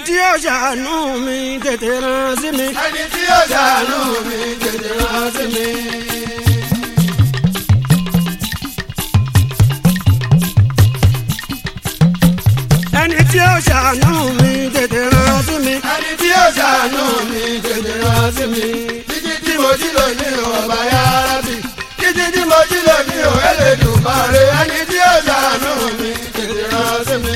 tí ó ṣàánú mi tètè rán sí mi. ẹni tí yóò ṣàánú mi tètè rán sí mi. ẹni tí ó ṣàánú mi tètè rán sí mi. ẹni tí yóò ṣàánú mi tètè rán sí mi. títí tí mo jí lò ní ọba yára bì. títí tí mo jí lò ní o Ẹlẹ́dùmarè. ẹni tí yóò ṣàánú mi tètè rán sí mi.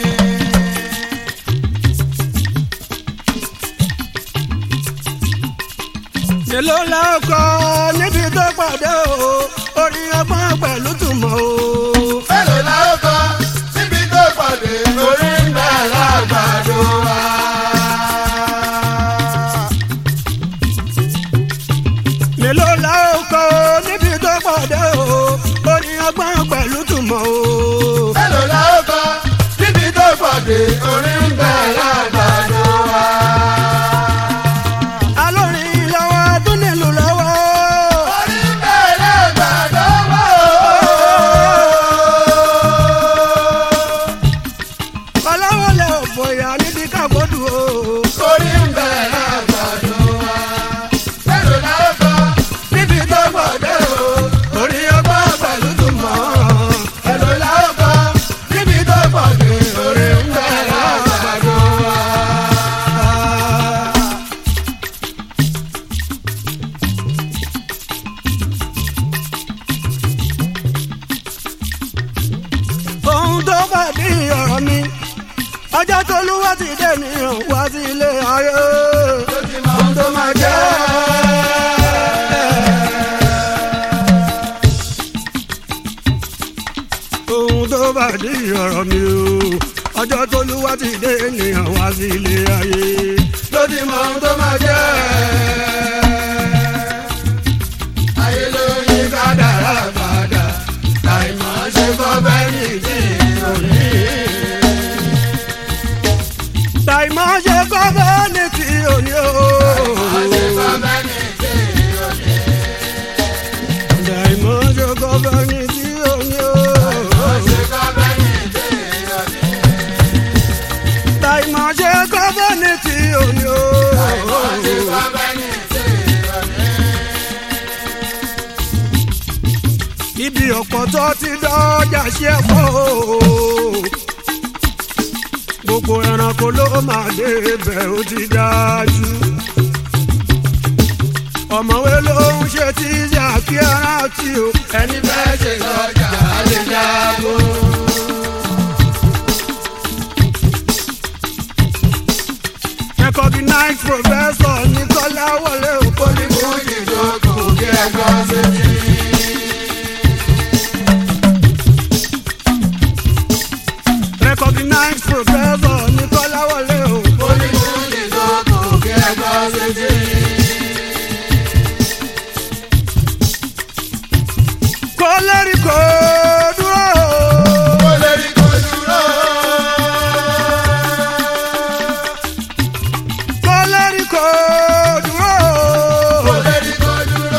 èló la ó kọ níbi tó pàdé o orin ọgbọ́n pẹ̀lú tùmọ̀ o. mélòó la ó kọ síbi tó pàdé orí ń bẹ lágbàdo wa. èló la ó kọ níbi tó pàdé o orin ọgbọ́n pẹ̀lú tùmọ̀ o. mélòó la ó kọ síbi tó pàdé orí ń bẹ lágbàdo wa. alórin lọ́wọ́ tún nílùú lọ́wọ́. orí ń bẹ lágbàdo wa. ọlọ́wọ́lẹ̀ ò bóyá níbi kágbódù o. orí ń bẹ lágbàdo wa. mélòó la ó kọ síbi tó pàdé o orí ọgbọ́n pẹ̀lú tùmọ̀. mélòó la ó kọ síbi tó pàdé orí ń bẹ lágbàdo wa. ohun tó bá di ọ̀rọ̀ mi ọjọ́ tó lúwa ti dé nìyàn wá sí ilé ayé. ó ti mọ ohun tó máa jẹ́. ohun tó bá di ọ̀rọ̀ mi o ọjọ́ tó lúwa ti dé nìyàn wá sí ilé ayé. ló ti mọ ohun tó máa jẹ́. ayé ló yí kádàrá padà láì mọ̀ ṣe kọ́ bẹ́ẹ̀ ní ìdí òní. tàìmọ̀ ṣe kọ́ bẹ́ẹ̀ ní ti òní o. mọ̀ ṣe kọ́ bẹ́ẹ̀ ní ìdí òní. tàìmọ̀ ṣe kọ́ bẹ́ẹ̀ ní ti òní o. mọ̀ ṣe kọ́ bẹ́ẹ̀ ní ìdí òní. tàìmọ̀ ṣe kọ́ bẹ́ẹ̀ ní ti òní o. mọ̀ ṣe kọ́ bẹ́ẹ̀ ní ìdí òní. ibi ọ̀pọ̀ tó ti dọ́jà ṣe pọ̀ o. gbogbo ẹranko ló máa dé ibẹ̀ ó ti dájú. ọ̀mọ̀wé ló ń ṣe tí yàkí ara tí o. ẹni bẹ́ẹ̀ ṣe lọ́jà á lè jábọ̀. recognize professor Nicola wọlé òpó ní Oníkú ìjókòó kí ẹ gbọ́ sétí. recognize professor Nicola wọlé òpó. Oníkú ìjókòó kí ẹ gbọ́ sétí. kó lérí kó dúró. Ó lè rí kó dúró. kó lérí kó dúró. Ó lè rí kó dúró.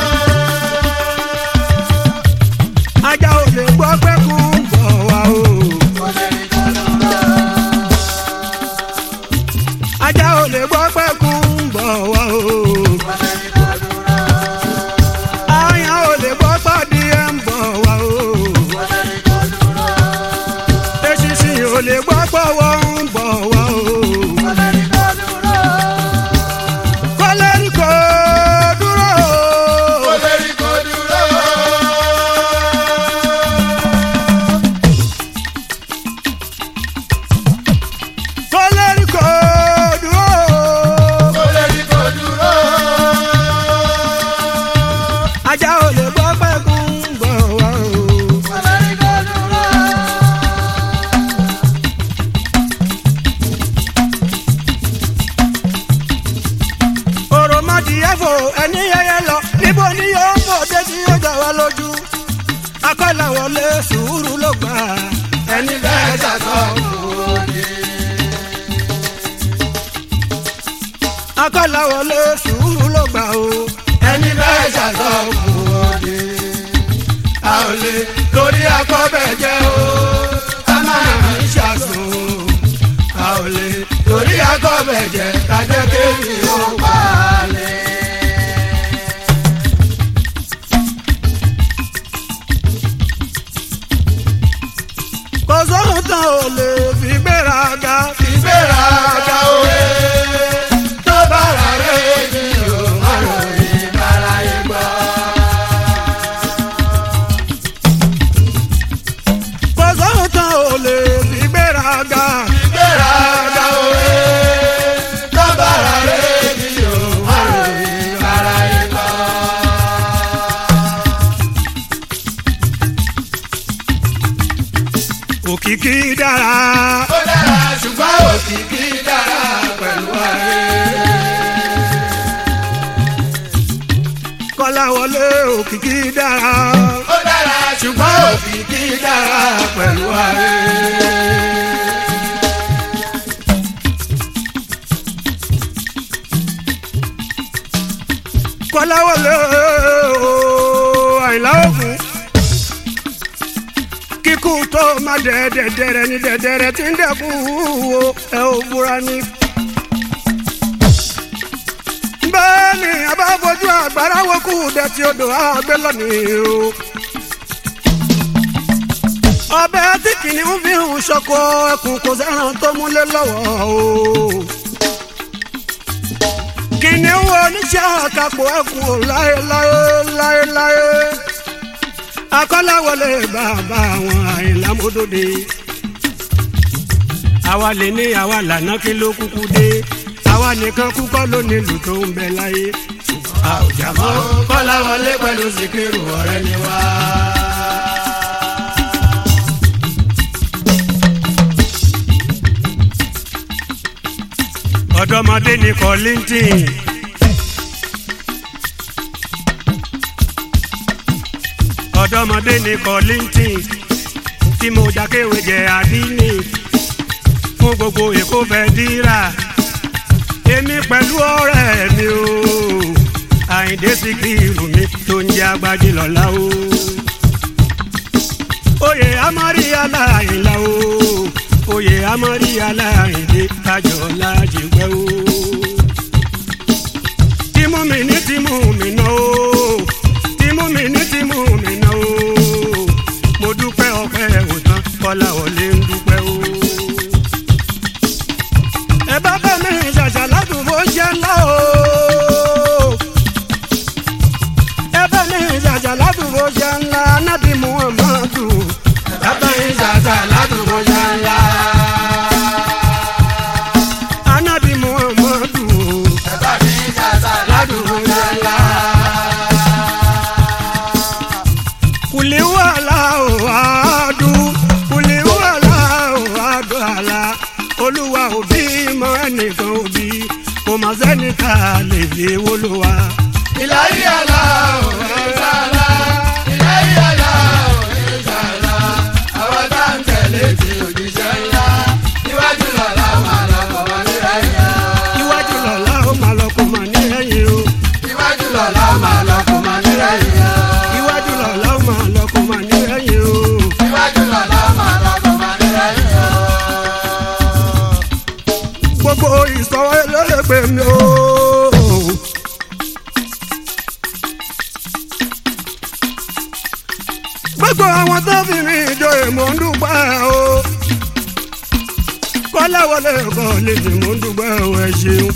ajá ò lè gbọ́ pé kú ń bọ̀ wá o. Ó lè rí kó dúró. ajá ò lè gbọ́ pé kú ń bọ̀ wá o. Ó lè rí kó dúró. àyàn ò lè gbọ́ pàdé ẹ̀ ń bọ̀ wá o. Ó lè rí kó dúró. eṣinṣin ò lè gbọ́ pọ̀wọ́ ń bọ̀ wá o. Ó lè rí kó dúró. kó lérí kó dúró. Ó lè rí kó dúró. kó lérí kó dúró. Ó lè rí kó dúró. ajá ò lè gbọ́ pé kú ń bọ̀ wá o. Ó lè rí kó dúró. òròmọdìyẹ fò ẹni yẹyẹ lọ níbo ni yóò fò dé tí yóò jà wá lójú. akọ́là wọlé sùúrù ló gbà ẹni bẹ́ẹ̀ ṣàtọ̀. akọ́là wọlé sùúrù ló gbà o. ẹni bẹ́ẹ̀ ṣàtọ̀ kù òde. a ò lè torí akọ́bẹ̀ jẹ́ o. a máa ń ṣàṣùn. a ò lè torí akọ́bẹ̀ ẹ̀jẹ̀ kájẹ́ kéwì ó pa lé. kò sóhun tán ò lè fi gbéraga fi ìgbéraga òye tó bára rẹ̀ ní o má ròyìn bára yé gbọ́. kò sóhun tán ò lè fi gbéraga ìgbéraga òye tó bára rẹ̀ ní o má ròyìn bára yé gbọ́. òkìkí dára ó dára ṣùgbọ́n òkìkí dára pẹ̀lú ayé. kọ́láwọlé òkìkí dára ó dára ṣùgbọ́n òkìkí dára pẹ̀lú ayé. kọ́láwọlé ooo, àyìnlá ògùn kíkú tó má dẹ̀ẹ́dẹ̀dẹ̀rẹ̀ ní dẹ̀dẹ̀rẹ̀ tí ń dẹ̀kú wo ẹ ò búra ní. bẹ́ẹ̀ ni a bá fojú àgbàrá wo kú dẹ̀tí odò àgbẹ̀ lónìí o. ọbẹ̀ tí kìnìún fi hùn ṣọkọ ẹkùn kò sẹ́ràn tó múlẹ̀ lọ́wọ́ o kìnìún oníṣẹ́ àkàpọ̀ ẹkùn ò láéláé láéláé akọ́láwọlé bàbá àwọn àìlámódóde àwa lè ní àwa lànà kí ló kúkú dé àwa nìkan kúkọ́ ló nílùú tó ń bẹ láyé a ò jà mọ́ kọ́láwọlé pẹ̀lú síkírù ọ̀rẹ́ ni wá. ọ̀dọ́mọdé ní kọ́lìntìn ọ̀dọ́mọdé ní kọ́lìntìn tí mo jákéwé jẹ àdínì fún gbogbo èkó fẹ́ dírà èmi pẹ̀lú ọ̀rẹ́ mi o àyìndé síkírù mi tó ń jẹ́ agbájí lọ́la o oyè amọ̀rí aláìlá o oyè amọ̀rí aláìdé kájọ lájẹgbẹ́ o tìmú mi ní tìmú mi náà o tìmú mi ní tìmú mi náà o mo dúpẹ́ ọpẹ́ òtán kọ́lá ọ̀lẹ́ ń dúpẹ́ o. ẹ bá bá mi ṣàṣà ládùúgbò ṣe ńlá o. ẹ bá mi ṣàṣà ládùúgbò ṣe ńlá nábì muhammadu. bàbá yín ṣàṣà ládùúgbò ṣe ńlá. anabi muhammadu. bàbá yín ṣàṣà ládùúgbò ṣe ńlá. kùlì wàhálà ò àádú kùlì wàhálà ò àádú àlà olúwa òbí mọ ẹnìkan òbí kò má sẹ́ni ká lè fi wúlò wá. ìlàyé àlá ò ní sàlá. ìlàyé àlá ò ní sàlá. àwọn tá ń tẹ̀lé ti òjíṣẹ́ ńlá. níwájú lọ́la máa lọ bọ̀ wá nílẹ̀ yẹn. iwájú lọ́la ó máa lọ kó máa ní ẹ̀yìn o. níwájú lọ́la máa lọ bọ̀ wá nílẹ̀ yẹn. iwájú lọ́la ó máa lọ kó máa ní ẹ̀yìn o. níwájú lọ́la máa lọ bọ̀ wá nílẹ̀ yẹn. gbogbo ìsọwọ́ ẹlẹ́gbẹ̀ mi o. gbogbo àwọn tó fi mi jọ èmọ̀ ń dúpẹ́ o. kọ́láwọlé kọ́ lè fi mọ̀ ń dúpẹ́ o ẹ ṣeun.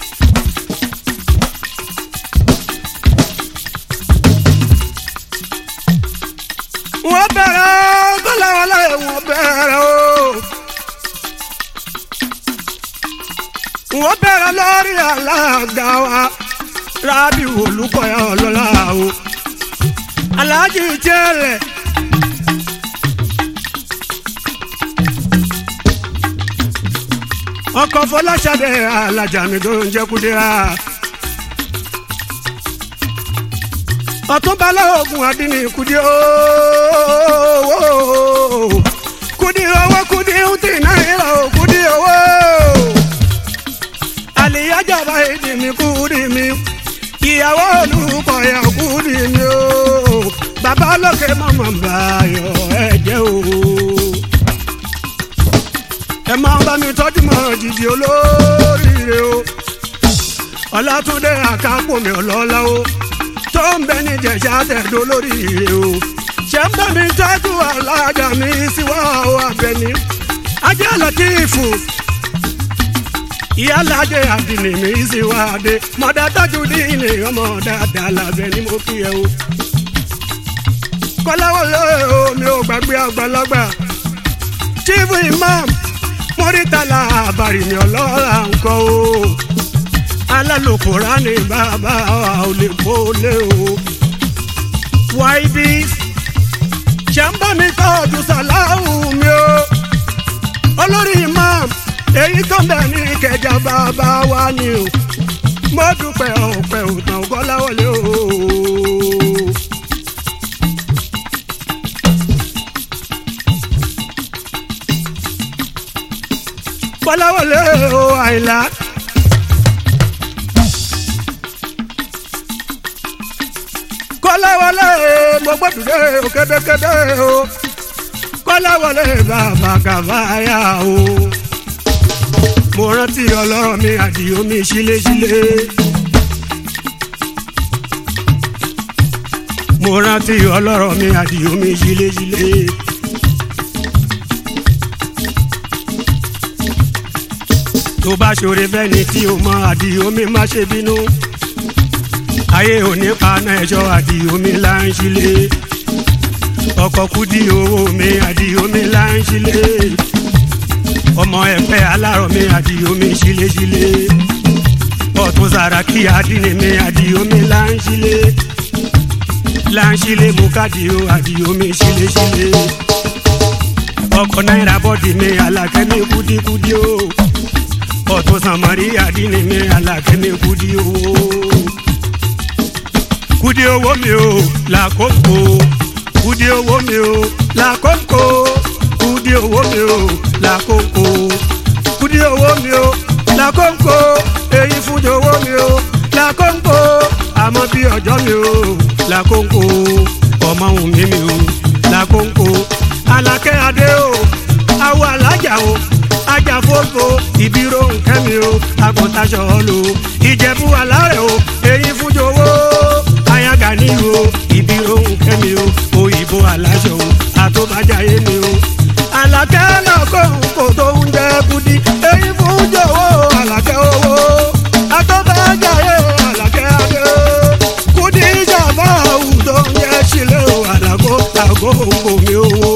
wọ́n bẹ̀rẹ̀ kọ́láwọlé wọ́n bẹ̀rẹ̀ o. wọ́n bẹ̀rẹ̀ lórí alága wa rábì olùkọ́yà ọlọ́lá o aláàjì jẹ́lẹ̀. ọkọ̀ fọláṣadé alájà mi tó ń jẹ́ kúdíra. ọ̀túnbalẹ̀ ogun adínní kùdí ooo kùdí owó kùdí ntì náírà o kùdí owó àlìyájàba èdè mi kùdí mi ìyàwó olùkọ̀yà kùdí mi o bàbá lókè mọ̀mọ́ báyọ̀ ẹ̀jẹ̀ o ẹ máa bá mi tọ́jú mọ́ jìjì olórí oríire o ọlátúndé àkápò mi ọlọ́lá o tó ń bẹ ní jẹ̀ṣà tẹ̀dó lóríire o ṣé ń bá mi tọ́jú alájà mi síwá o abẹni ajé lọ́tífù ìyálàjẹ àdìní mi síwá adé mọ̀dá tọ́jú dínì ọmọ dáadáa lábẹ́ ni mo kí ẹ o kọ́láwọlé o mi ò gbàgbé àgbàlagbà chief imam mọ́rítàlá àbàrì mi ọlọ́ra nǹkan o alálòkùnrán ni bàbá wa ò lè kó lé o wáìbí ṣe ń bá mi tọ́jú sàláhù mi o olórí imam èyí tó ń bẹ̀ ní ìkẹjà bàbá wa ni o mo dúpẹ́ ọ̀pẹ òtàn kọ́láwọlé o. kọ́láwọlé o àìlá. kọ́láwọlé mo gbọ́dúdé o kédékédé o kọ́láwọlé bàbá kàfáyà o. mo rántí ọlọ́rọ̀ mi àdìo mi síléṣílé. mo rántí ọlọ́rọ̀ mi àdìo mi síléṣílé. tó bá ṣoore fẹ́ni tí o mọ àdìo mi má ṣe bínú ayé òní paná ẹjọ́ àdìo mi là ń ṣílé ọkọ̀ kúdí owó mi àdìo mi là ń ṣílé ọmọ ẹ̀pẹ́ alárọ̀ mi àdìo mi ṣíléṣílé ọ̀tún sàràkí àdínì mi àdìo mi là ń ṣílé là ń ṣílé mú kádìo àdìo mi ṣíléṣílé ọkọ̀ náírà bọ́dì mi àlàkẹ́ mi kúdíkúdí o ọ̀tún sàmárì àdínì mi àlàkẹ́ mi kúdí owó kúdí owó mi o làkókò kúdí owó mi o làkókò kúdí owó mi o làkókò kúdí owó mi o làkókò èyí fúnjọ owó mi o làkókò àmọ́ bí ọjọ́ mi o làkókò ọmọ òun mi mi o làkókò alákẹ́ adé o awọ alájà o ajáfóso ìbírò nkẹ́mi o àgùntàṣọ lo ìjẹ̀bú alárẹ̀ o èyí fúnjọ owó ayaga ní o ìbírò nkẹ́mi o òyìnbó aláṣọ o àtọ́bàjáyé mi o àlàkẹ́ náà kó kò tó ń jẹ́ kudi èyí fúnjọ owó àlàkẹ́ owó àtọ́bàjáyé àlàkẹ́ adé kudi ìjàmbá àwùjọ ń jẹ́ sílẹ̀ o àlàkó àgó òǹkò mi owó.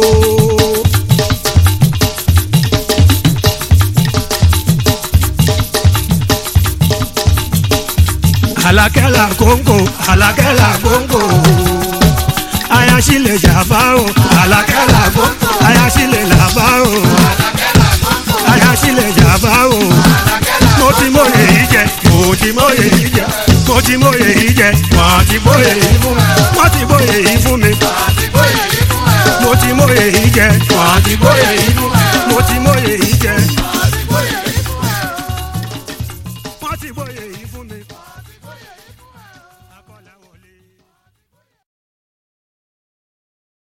alakẹ́la kóńkò alakẹ́la kóńkò ayasile jaba o alakẹ́la kóńkò ayasile laba o ayasile jaba o mo ti mọ̀yè yìí jẹ mo ti mọ̀yè yìí jẹ mo ti mọ̀yè yìí jẹ wọ́n ti mọ̀yè yìí fún mi wọ́n ti mọ̀yè yìí fún mi mo ti mọ̀yè yìí jẹ wọ́n ti mọ̀yè yìí fún mi mo ti mọ̀yè.